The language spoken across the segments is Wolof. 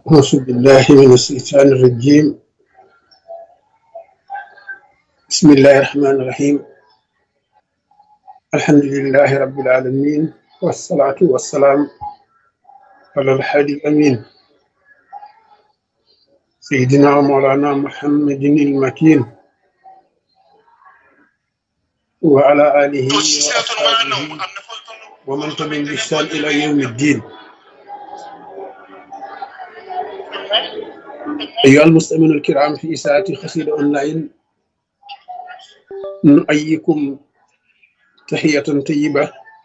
أعوذ بالله من الشيطان الرجيم بسم الله الرحمن الرحيم الحمد لله رب العالمين والصلاة والسلام على الحادي الأمين سيدنا ومولانا محمد المكين وعلى آله وأصحابه ومن تبعهم بإحسان إلى يوم الدين أيها المستمعون الكرام في إساءة خسير أونلاين نؤيكم تحية طيبة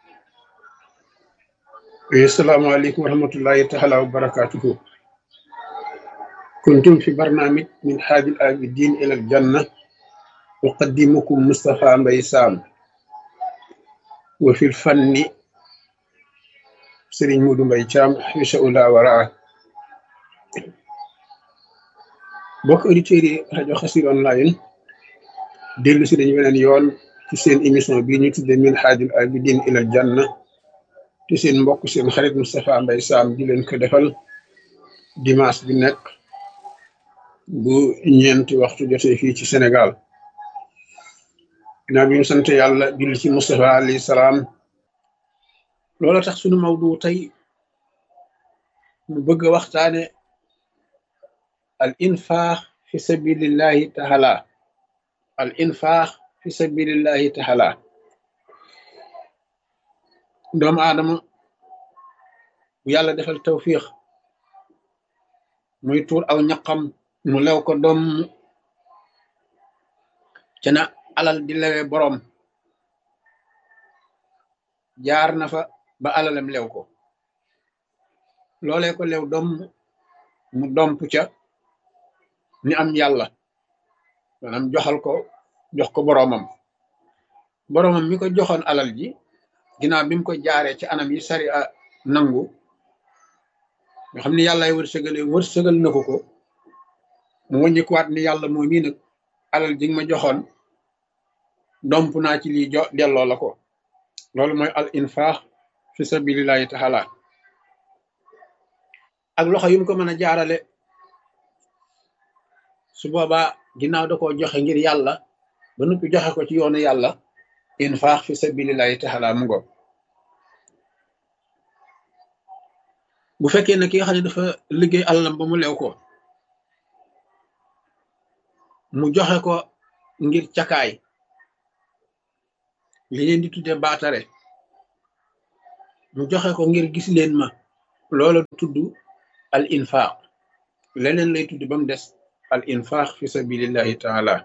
السلام عليكم ورحمة الله تعالى وبركاته كنتم في برنامج من حاج العابدين إلى الجنة أقدمكم مصطفى مبيسام وفي الفن سرين مودو مبيشام حيش أولا وراء bokk auditeurs yi rajo Xassida online dellu si dañu beneen yoon ci seen émission bii ñu tudde min haajul abidin ilal janna te seen mbokk seen xarit Moustapha Mbaye Sam di leen ko defal dimanche bi nekk bu ñeenti waxtu jotee fii ci Sénégal ginnaaw bi ñu sant yàlla julli ci Moustapha alayhi salaam loola tax sunu mawdu tey mu bëgg a waxtaane al infaax fi sabilillahi taala al infaax fi sabilillahi taala doomu aadama bu yàlla defal tawfiix muy tuur aw ñaqam mu lew ko doom ca na alal di lewe boroom jaar na fa ba alalam lew ko loolee ko lew doom mu domp ca ni am yàlla maanaam joxal ko jox ko boroomam boroomam mi ko joxoon alal ji ginnaaw bi mu ko jaaree ci anam yi sari a nangu nga xam ni yàllaay wërsëgale wërsëgal na ko ko mu wàññikuwaat ni yàlla moo mii nag alal ji nga ma joxoon domp naa ci lii jo delloo la ko loolu mooy al infaax fi sabilillahi taala ak loxo yu mu ko mën a jaarale su boobaa ginnaaw da koo joxe ngir yàlla ba noppi joxe ko ci yoonu yàlla infaax fi sabilillahi taala mu ngo bu fekkee ne ki nga xam ne dafa liggéey alalam ba mu lew ko mu joxe ko ngir cakaay li leen di tudde baatare mu joxe ko ngir gis leen ma loola tudd al infaax leneen lay tudd ba mu des al infaax fi sabilillahi taala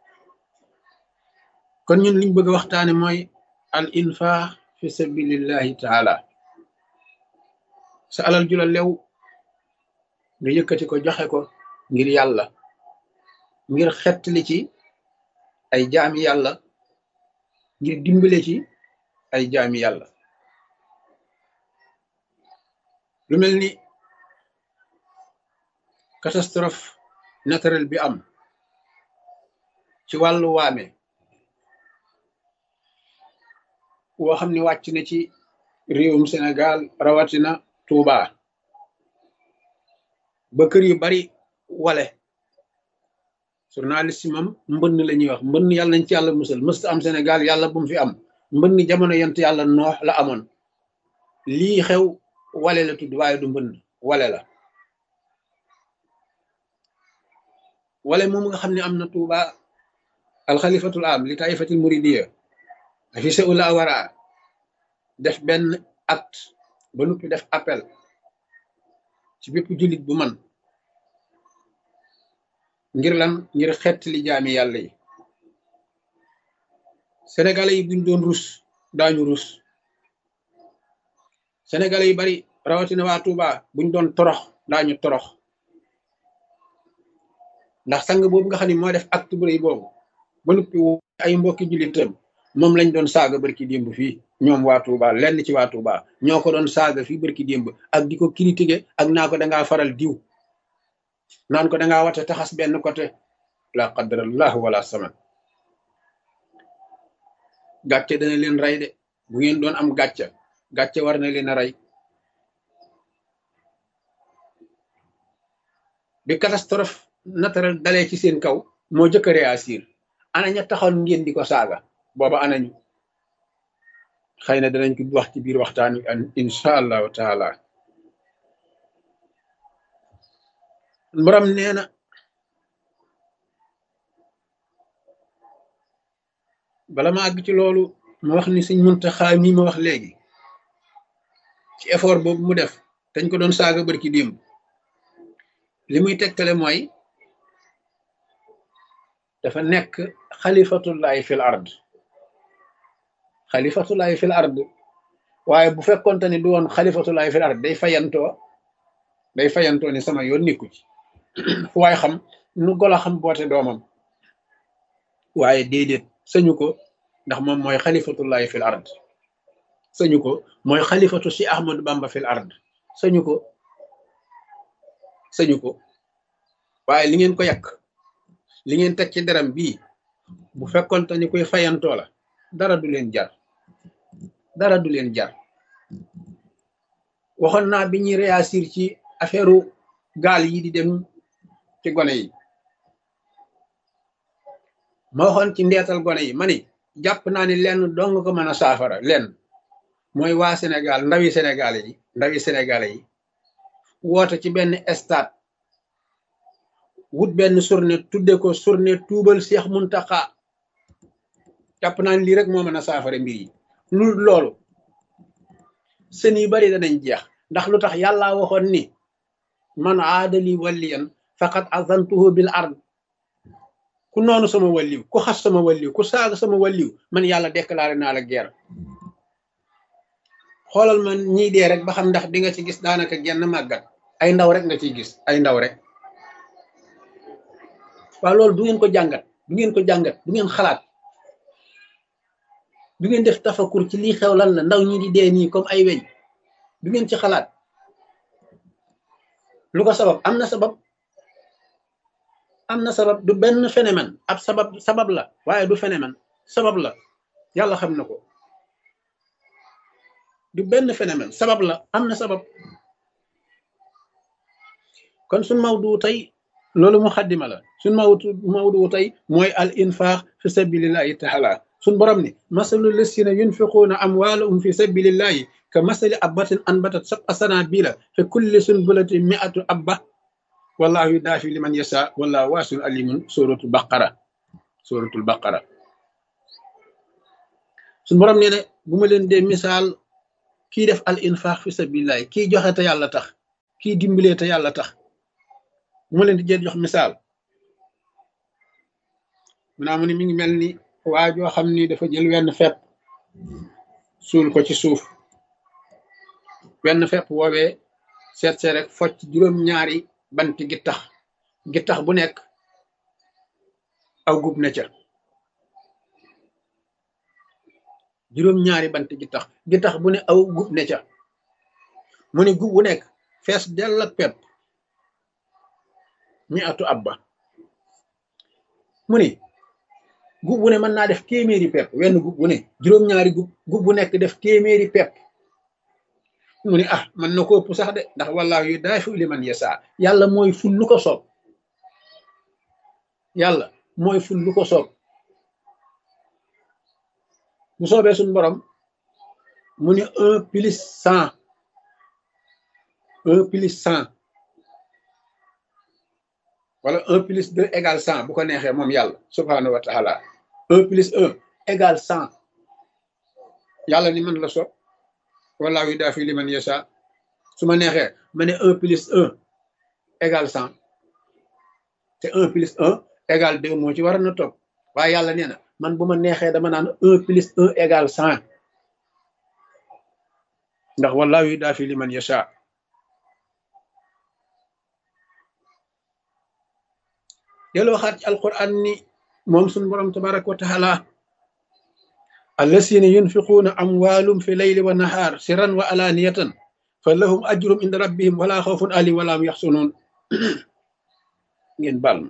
kon ñun liñ bëgg a waxtaane mooy al infaax fi sabilillahi taala sa alal ju la lew nga yëkkati ko joxe ko ngir yàlla ngir xettali ci ay jaami yàlla ngir dimbale ci ay jaami yàlla lu mel ni catastrophe naturel bi am ci wàllu waame woo xam ne wàcc na ci réewum Sénégal rawatina Touba ba kër yu bari wale journaliste yi moom mbënn la ñuy wax mbënn yàlla nañ ci yàlla musal mësta am Sénégal yàlla bu mu fi am mbënn jamono yent yàlla noox la amoon lii xew wale la tudd waaye du mbënn wale la wala moom nga xam ne am na tuuba alxalifatul am li taifatil muridiya fi sa ula wara def benn acte ba nuppi def appel ci bépp jullit bu man ngir lan ngir xett li jaami yàlla yi sénégalais yi buñ doon rus daañu rus sénégalais yi bari rawatina waa tuuba buñ doon torox daañu torox ndax sang boobu nga xam ne moo def acte bu rëy boobu ba noppi ay mbokki jullitam moom lañ doon saaga barki démb fii ñoom waa Touba lenn ci waa Touba ñoo ko doon saaga fii barki démb ak di ko critiquer ak naa ko dangaa faral diw naan ko dangaa wate taxas benn côté la qadrallah wala saman gàcce dana leen rey de bu ngeen doon am gàcce gàcce war na leen a rey bi catastrophe naturelle dalee ci seen kaw moo jëkk a réagir ana ña taxoon ngeen di ko saaga booba anañu xëy na danañ ko wax ci biir waxtaan wi an incha allahu taala borom nee na bala ma àgg ci loolu ma wax ni suñ muntaxaa mi ma wax léegi ci effort boobu mu def dañ ko doon saaga bërki démb li muy tegtale mooy dafa nekk xalifatullahi fil ard xalifatullahi fil ard waaye bu fekkonte ni du woon xalifatullahi fil ard day fayantoo day fayantoo ni sama yoon nikku ci fu waaye xam nu golo xam boote doomam waaye déedéet sañu ko ndax moom mooy xalifatullahi fil ard sañu ko mooy xalifatu si ahmadu bamba fil ard sañu ko sañu ko waaye li ngeen ko yàq li ngeen teg ci deram bii bu fekkonte ni koy fayantoo la dara du leen jar dara du leen jar waxoon naa bi ñuy réagir ci affaire gaal yi di dem ci gone yi ma waxoon ci ndeetal gone yi ma ni jàpp naa ni lenn dong ko mën a saafara lenn mooy waa Sénégal ndawi sénégalais yi ndawi sénégalais yi woote ci benn stade wut benn journée tudde ko journée tuubal Seex Muntaxa jàpp naa ni lii rek moo mën a saafara mbir yi lu loolu sën yu bari danañ jeex ndax lu tax yàlla waxoon ni man aadali waliyan faqad azantuhu bil ard ku noonu sama walliw ku xas sama walliw ku saaga sama walliw man yàlla déclaré naa la guerre xoolal man ñii dee rek ba xam ndax di nga ci gis daanaka genn màggat ay ndaw rek nga ciy gis ay ndaw rek waaw loolu du ngeen ko jàngat du ngeen ko jàngat du ngeen xalaat du ngeen def tafakur ci lii xew lan la ndaw ñi di dee nii comme ay weñ du ngeen ci xalaat lu ko sabab am na sabab am na sabab du benn phénomène ab sabab sabab la waaye du phénomène sabab la yàlla xam na ko du benn phénomène sabab la am na sabab kon suñ mawdu tey loolu mu xaddima la suñ mawdu mawdu tey mooy al infaq fi sabilillahi taala suñ borom ni masalu lasina yunfiquuna amwaalahum fi sabilillahi ka masali abbatin anbatat sab'a sanabila fi kulli sunbulatin mi'atu abba wallahu yudaafi liman yasha wallahu waasiun alimun suratul baqara suratul baqara suñ borom nee ne bu ma leen dee misaal kii def al infaq fi sabilillahi kii joxe te yàlla tax kii dimbalee te yàlla tax bu ma leen di jee jox misaal mu naa mu ni mi ngi mel ni waa joo xam ni dafa jël wenn fepp suul ko ci suuf wenn fepp woowee seet see rek focc juróom-ñaari banti gittax gittax bu nekk aw gub ne ca juróom-ñaari banti gittax gittax bu ne aw gub ne ca mu ne gub bu nekk fees dell ak pepp mi atu abba mu ni gub bu ne mën naa def téeméeri pepp wenn gub bu ne juróom-ñaari gub gub bu nekk def téeméeri pepp mu ni ah man na ko ëpp sax de ndax wallaahu yu daafi liman yasa yàlla mooy ful lu ko soob yàlla mooy ful lu ko soob bu soobee suñ borom mu ni un plus cent un plus cent wala un plus deux égale cent bu ko neexee moom yàlla subhanahu wa taala un plus un égale cent yàlla ni man la soob wallaahu yudaafi liman yasha su ma neexee ma ne un plus un égale cent te un plus un égale deux moo ci war na topp waaye yàlla nee na man bu ma neexee dama naan un plus un égale cent ndax wallaahu yudaafi liman yasha dellu waxaat ci alquran ni moom suñu borom tabaraka wa taala allasina yunfiquuna amwaalum fi leyli wa nahaar sirran wa alaaniyatan fa lahum ajrum inda rabbihim wala xawfun alim wala hum yaxsunuun ngeen baal ma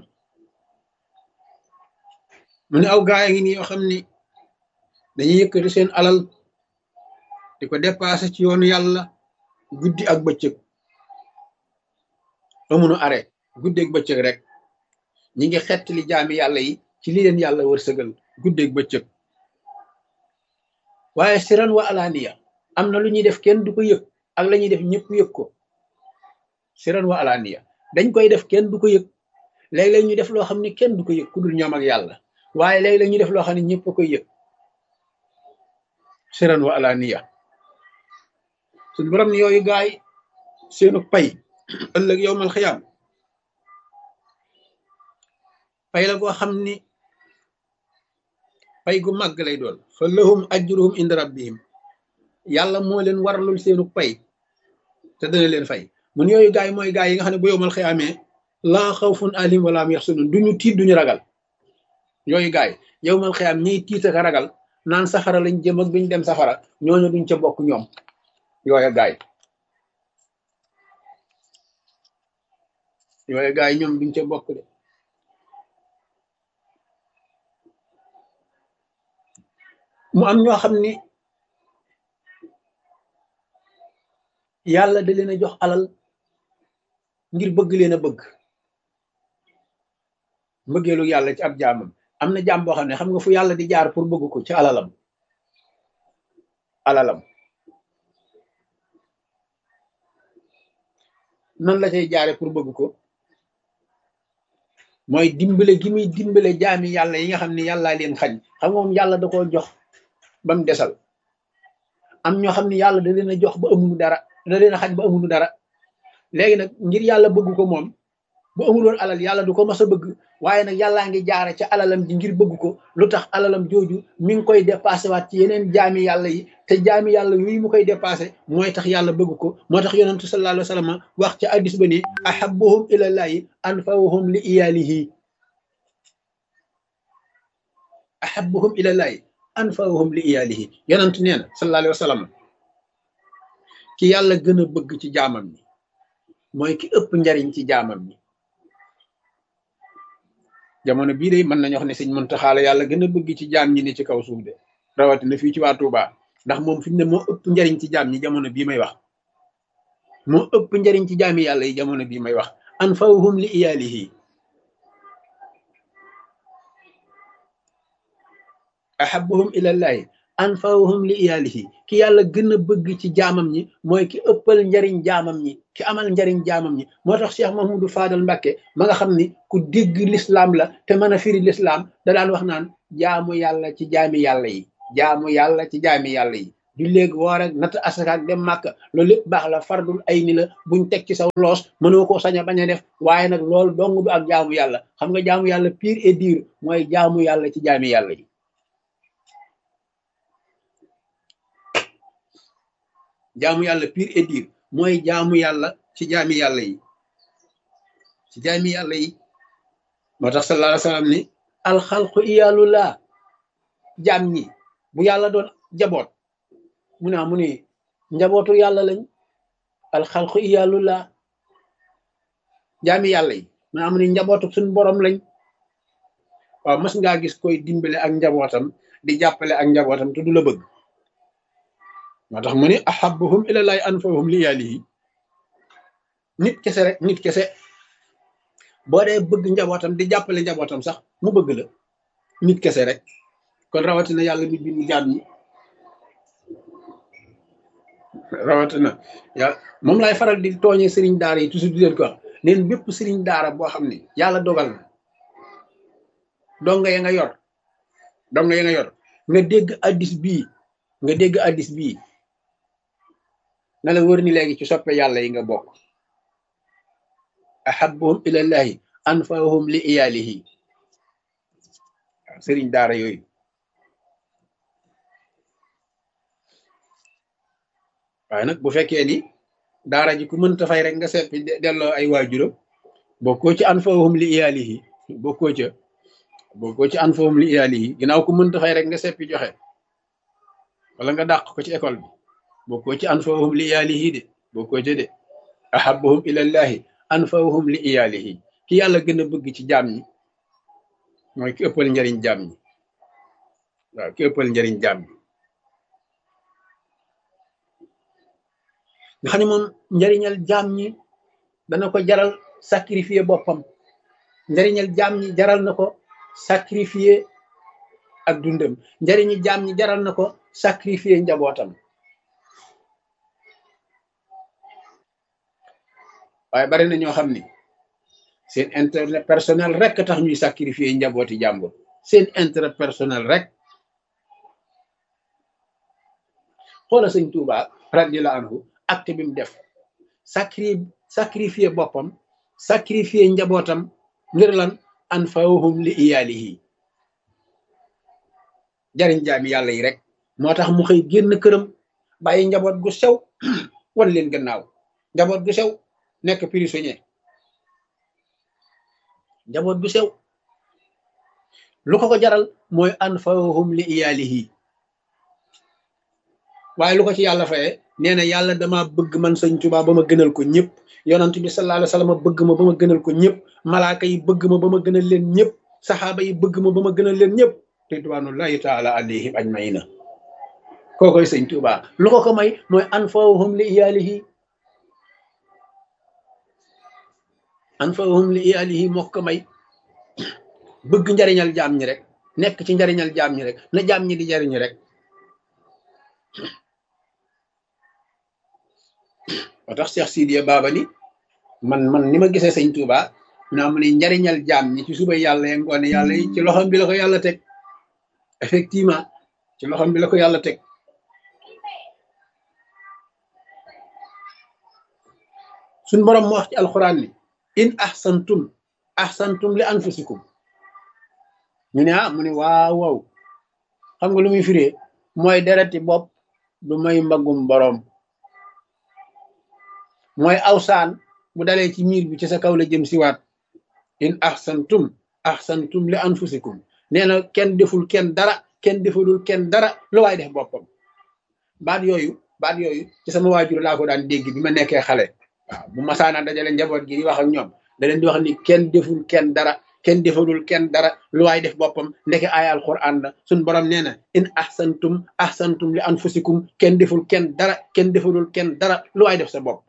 mu ne aw gaaya ngi ni yoo xam ni dañuy yëkkati seen alal di ko dépassé ci yoonu yàlla guddi ak bëccëg amunu are guddeeg bëccëg rek ñi ngi xettali jaami yàlla yi ci li leen yàlla wërsëgal guddeeg bëccëg waaye siran wa alaaniya am na lu ñuy def kenn du ko yëg ak la ñuy def ñëpp yëg ko siran wa alaaniya dañ koy def kenn du ko yëg léeg-léeg ñu def loo xam ne kenn du ko yëg ku dul ñoom ak yàlla waaye léeg-léeg ñu def loo xam ne ñëpp a koy yëg siran wa alaaniya suñ borom ni yooyu gaay seenu pay ëllëg yowmal xiyaam pay la goo xam ni pay gu màgg lay doon fa lahum ajruhum inda rabbihim yàlla moo leen waralul seenu pay te dana leen fay mun yooyu gaay mooy gaay yi nga xam ne bu yowmal xiyaamee laa xawfun alim wala am yaxsunun duñu tiit duñu ragal yooyu gaay yowmal xiyaam ñiy tiit ak ragal naan safara lañ jëm ak duñ dem safara ñooñu duñ ca bokk ñoom yooya gaay yooya gaay ñoom duñ ca bokk de mu am ñoo xam ni yàlla da leen a jox alal ngir bëgg leen a bëgg mbëggeelu yàlla ci ab jaamam am na jaam boo xam ne xam nga fu yàlla di jaar pour bëgg ko ci alalam alalam nan la cay jaare pour bëgg ko mooy dimbale gi muy dimbale jaami yàlla yi nga xam ne yàllaa leen xañ xam nga moom yàlla da koo jox ba mu desal am ñoo xam ne yàlla da leen a jox ba amuñu dara da leen a xañ ba amuñu dara léegi nag ngir yàlla bëgg ko moom bu amuloon alal yàlla du ko mas a bëgg waaye nag yàllaa ngi jaare ca alalam ji ngir bëgg ko lu tax alalam jooju mi ngi koy dépassé waat ci yeneen jaami yàlla yi te jaami yàlla yooyu mu koy dépassé mooy tax yàlla bëgg ko moo tax yonentu sallallahu alayhi wa sallam wax ca addis ba ni ahabbuhum ilallahi anfawhum li iyalihi ahabbuhum ilallahi anfawhum li iyalihi yonentu nee na sallallahu alayhi wa sallam ki yàlla gën a bëgg ci jaamam ñi mooy ki ëpp njariñ ci jaamam ñi jamono bii de mën nañu wax ne sëñ Muntaxa la yàlla gën a bëgg ci jaam ñi ne ci kaw suuf de rawatina fii ci waa Touba ndax moom fi mu ne moo ëpp njariñ ci jaam ñi jamono bii may wax moo ëpp njariñ ci jaami yàlla yi jamono bii may wax anfawhum li iyaalihi ahabbuhum ilallahi anfawhum li iyaalihi ki yàlla gën a bëgg ci jaamam ñi mooy ki ëppal njariñ jaamam ñi ki amal njariñ jaamam ñi moo tax Cheikh Mahmoudou Fadal Mbàkke ma nga xam ni ku dégg lislaam la te mën a firi lislaam da daan wax naan jaamu yàlla ci jaami yàlla yi jaamu yàlla ci jaami yàlla yi du léegi woor ak natt asaka ak dem màkk loolu lépp baax la fardul ay ni la buñ teg ci saw loos mënoo koo sañ a bañ a def waaye nag loolu dong du ak jaamu yàlla xam nga jaamu yàlla pire et dur mooy jaamu yàlla ci jaami yàlla yi jaamu yàlla pire et dur mooy jaamu yàlla ci jaami yàlla yi ci jaami yàlla yi moo tax sallallahu alayhi wa sallam ni alxalqu iyaalullah jaam ñi bu yàlla doon jaboot mu ne mu ne njabootu yàlla lañ alxalqu iyaalullah jaami yàlla yi mu ne mu ne njabootu suñ borom lañ waaw mas ngaa gis koy dimbale ak njabootam di jàppale ak njabootam te du la bëgg moo tax mu ne ahabbuhum ilallahi anfahum li yaalihi nit kese rek nit kese boo dee bëgg njabootam di jàppale njabootam sax mu bëgg la nit kese rek kon rawatina yàlla mi bind jaam ñi rawatina yàlla moom laay faral di tooñee sëriñ daara yi toujours di leen ko wax neen bépp sëriñ daara boo xam ne yàlla dogal na donga ya nga yor donga ya nga yor nga dégg addis bii nga dégg addis bii na la wër ni léegi ci soppe yàlla yi nga bokk ahabbuhum ilallahi anfahum li iyaalihi waaw sëriñ daara yooyu waaye nag bu fekkee ni daara ji ku mënta fay rek nga seppi delloo ay waajuram bokkoo ci anfahum li iyaalihi bokkoo ca bokkoo ci anfahum li iyaalihi ginnaaw ku mënta fay rek nga seppi joxe wala nga dàq ko ci école bi bokkoo ci anfahum li iyaalihi de bokkoo ca de ahabbuhum ilallahi anfahum li iyaalihi ki yàlla gën a bëgg ci jaam ñi mooy ki ëppal njariñ jaam ñi waaw ki ëppal njariñ jaam ñi nga xam ne moom njariñal jaam ñi dana ko jaral sacrifier boppam njariñal jaam ñi jaral na ko sacrifier ak dundam njariñi jaam ñi jaral na ko sacrifier njabootam waaye bari na ñoo xam ni seen intérêt personnel rek tax ñuy sacrifier njabooti jàmbur seen intérêt personnel rek xoola sëñ Tuuba radiyallahu anhu acte bi mu def sacri sacrifier boppam sacrifier njabootam ngir lan anfa'uhum li iyaalihi jariñ jaami yàlla yi rek moo tax mu xëy génn këram bàyyi njaboot gu sew wan leen gannaaw njaboot gu sew nekk prisonnier njaboot gu sew lu ko ko jaral mooy anfa'uhum li iyaalihi waaye lu ko ci yàlla faye nee na yàlla dama bëgg man sëñ Tuubaa ba ma gënal ko ñëpp yonent bi sallallahu alayhi wasallam bëgg ma ba ma gënal ko ñëpp malaaka yi bëgg ma ba ma gënal leen ñëpp saxaaba yi bëgg ma ba ma gënal leen ñëpp ridwanullahi taala alayhim ajmaina kookoy sëñ Tuubaa lu ko ko may mooy anfa'uhum li iyaalihi anfa'uhum li iyaalihi moo ko may bëgg njariñal jaam ñi rek nekk ci njariñal jaam ñi rek na jaam ñi di jariñu rek moo tax Cheikh Sidiya Baba ni man man ni ma gisee sëñ Touba naa mu ne njariñal jaam ñi ci suba yàlla ya ngoone yàlla yi ci loxom bi la ko yàlla teg effectivement ci loxom bi la ko yàlla teg suñ borom mu wax ci alxuraan ni in ahsantum ahsantum li anfusikum ñu ne ah mu ne waaw waaw xam nga lu muy firee mooy dereti bopp du may mbagum borom mooy awsaan bu dalee ci miir bi ci sa kaw la jëm siwaat in ahsantum ahsantum li anfusikum nee na kenn deful kenn dara kenn defalul kenn dara lu waay def boppam baat yooyu baat yooyu ci sama waajur laa ko daan dégg bi ma nekkee xale waaw bu masaana dajale njaboot gi di wax ak ñoom da leen di wax ni kenn deful kenn dara kenn defalul kenn dara lu waay def boppam ndeke aaya alquran la suñ borom nee na in ahsantum ahsantum li anfusikum kenn deful kenn dara kenn defalul kenn dara lu waay def sa bopp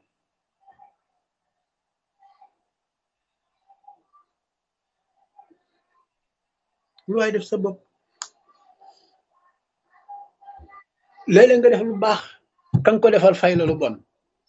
lu waay def sa bopp léeg-léeg nga def lu baax kan ko defal fay la lu bon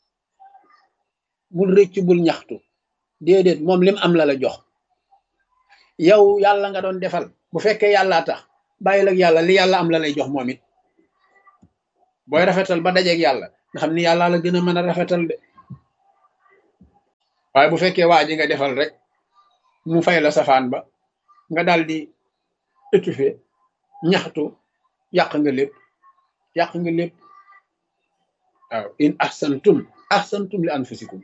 bul rëcc bul ñaxtu déedéet moom lim am la la jox yow yàlla nga doon defal bu fekkee yàllaa tax bàyyil ak yàlla li yàlla am la lay jox moom it booy rafetal ba dajeeg yàlla nga xam ni yàlla la gën a mën a rafetal de waaye bu fekkee waa ji nga defal rek mu fay la safaan ba nga daal di étouffé ñaxtu yàq nga lépp yàq nga lépp waaw in ahsantum ahsantum li anfusikum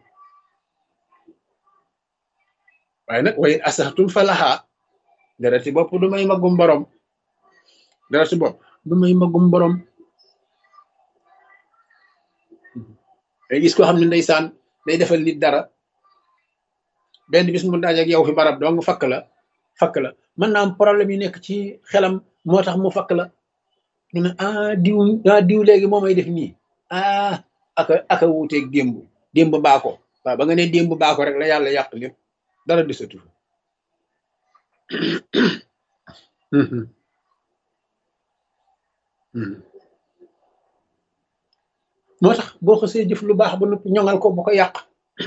waaye nag wa in asahtum fa lahaa dara ci bopp du may magum borom dara ci bopp du may magum borom day gis koo xam ne ndeysaan day defal nit dara benn bis mu daaj ak yow fi barab dong fakk la fakk la mën naa am problème yi nekk ci xelam moo tax mu fakk la ñu ne ah diw ah diw léegi moo may def nii ah aka aka wuuteeg démb démb baako waaw ba nga ne démb baako rek la yàlla yàq lépp dara desatu fa moo tax boo xasee jëf lu baax ba noppi ñoŋal ko bu ko yàq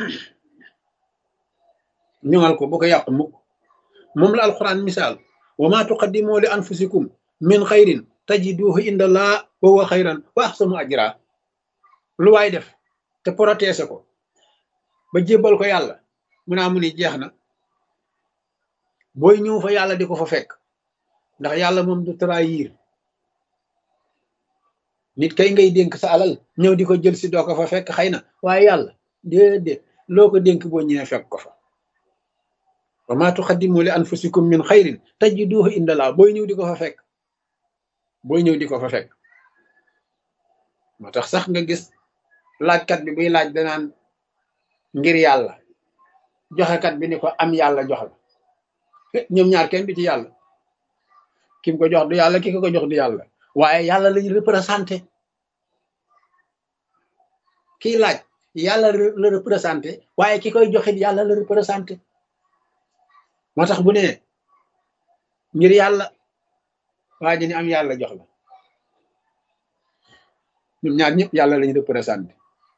ñoŋal ko bu ko yàq mukk moom la alquran misaal wa ma tuqaddimu li anfusikum min xayrin tajiduhu inda allah wa huwa xayran wa ahsanu ajra lu waay def te protéger ko ba jébbal ko yàlla mu naa mu ni jeex na booy ñëw fa yàlla di ko fa fekk ndax yàlla moom du trahir nit kay ngay dénk sa alal ñëw di ko jël si doo ko fa fekk xëy na waaye yàlla déedéet loo ko dénk boo ñëwee fekk ko fa wa ma tuqaddimu li anfusikum min xayrin tajiduhu inda allah booy ñëw di ko fa fekk booy ñëw di ko fa fekk moo tax sax nga gis laajkat bi buy laaj danaan ngir yàlla joxekat bi ni ko am yàlla jox la ñoom ñaar kenn du ci yàlla kim ko jox du yàlla ki ko ko jox du yàlla waaye yàlla lañu représenté kiy laaj yàlla la représenté waaye ki koy joxit yàlla la représenté moo tax bu ne ngir yàlla waa ji ni am yàlla jox la ñoom ñaar ñëpp yàlla lañu représenté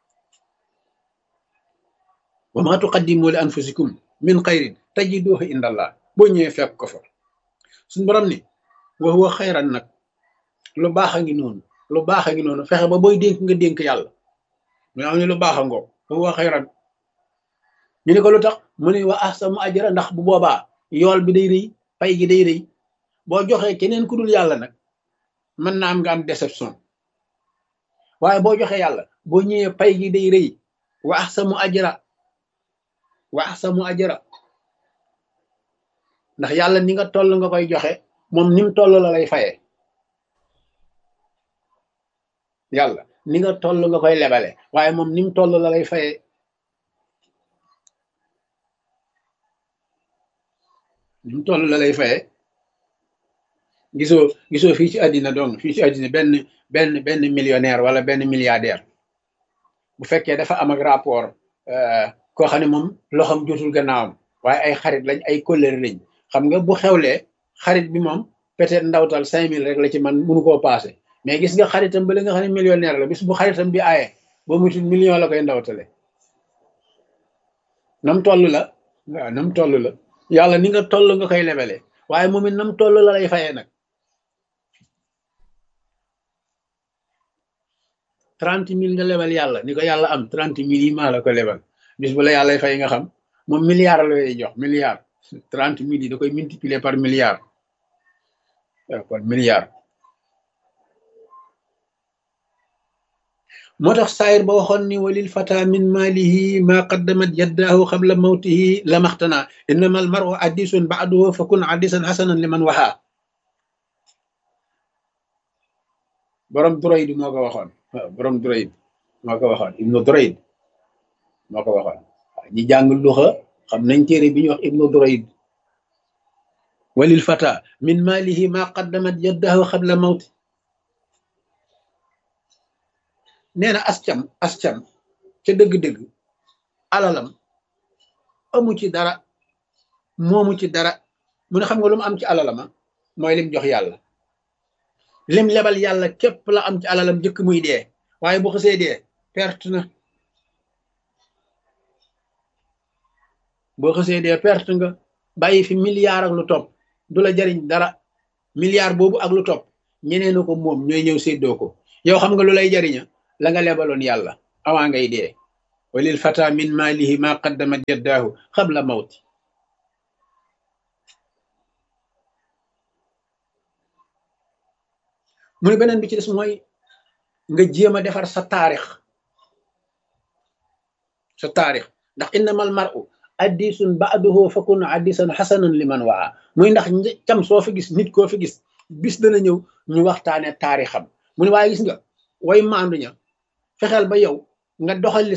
wa ma tuqaddimu li anfusikum min xayrin tajiduhu indallah boo ñëwee fekk ko fa suñu borom ni wa huwa xayran nag lu baax a ngi noonu lu baax a ngi noonu fexe ba booy dénk nga dénk yàlla mu am ne lu baax a ngoo wa huwa xayran ñu ne ko lu tax mu ne wa ahsanu ajra ndax bu boobaa yool bi day rëy pay gi day rëy boo joxee keneen ku dul yàlla nag mën na am nga am déception waaye boo joxee yàlla boo ñëwee pay gi day rëy wa ahsanu ajra wa ahsanu ajra ndax yàlla ni nga toll nga koy joxe moom ni mu toll la lay fayee yàlla ni nga toll nga koy lebale waaye moom ni mu toll la lay fayee ni mu toll la lay fayee gisoo gisoo fii ci àddina donc fii ci àddina benn benn benn millionnaire wala benn milliardaire bu fekkee dafa am ak rapport koo xam ne moom loxam jotul gannaawam waaye ay xarit lañ ay kóllëre lañ xam nga bu xewlee xarit bi moom peut-être ndawtal cinq mille rek la ci man mënu koo passé mais gis nga xaritam ba li nga xam ne millionnaire la bis bu xaritam bi aaye ba mutul million la koy ndawtale nam toll la waaw nam toll la yàlla ni nga toll nga koy lebele waaye moom it nam toll la lay fayee nag trente mille nga lebal yàlla ni ko yàlla am trente mille yi maa la ko lebal bis bu la yàlla fay nga xam moom milliard la lay jox milliard trente mille yi da koy multiplier par milliard waaw kon milliard moo tax saayir ba waxoon ni walil fata min maalihi ma qaddamat yaddaahu qabla mawtihi lamaxtana innama al maru addisun baaduhu fa kun addisan xasanan liman waxaa borom Durayd moo ko waxoon waaw borom Durayd moo ko waxoon ibnu Durayd moo ko waxoon ñi jàng luxa xam nañ téere bi ñuy wax ibnu Durayd walil fata min maalihi ma qaddamat yaddaahu qabla mawti nee na ascam ascam ca dëgg-dëgg alalam amu ci dara moomu ci dara mu ne xam nga lu mu am ci alalama mooy lim jox yàlla lim lebal yàlla képp la am ci alalam jëkk muy dee waaye bu xësee dee perte na boo xësee dee perte nga bàyyi fi milliard ak lu topp du la jariñ dara milliard boobu ak lu topp ñeneen ko moom ñooy ñëw séddoo ko yow xam nga lu lay jariña la nga lebaloon yàlla awaa ngay dee walil fata min maalihi ma qaddamat yaddaahu xabla mawti mu ne beneen bi ci des mooy nga jéem a defar sa taarix sa taarix ndax innamal mar'u addisun ba'duhu fakun addisan xasanan liman waa muy ndax cam soo fi gis nit koo fi gis bis dana ñëw ñu waxtaane taarixam mu ne waaye gis nga way maandu ña fexeel ba yow nga doxal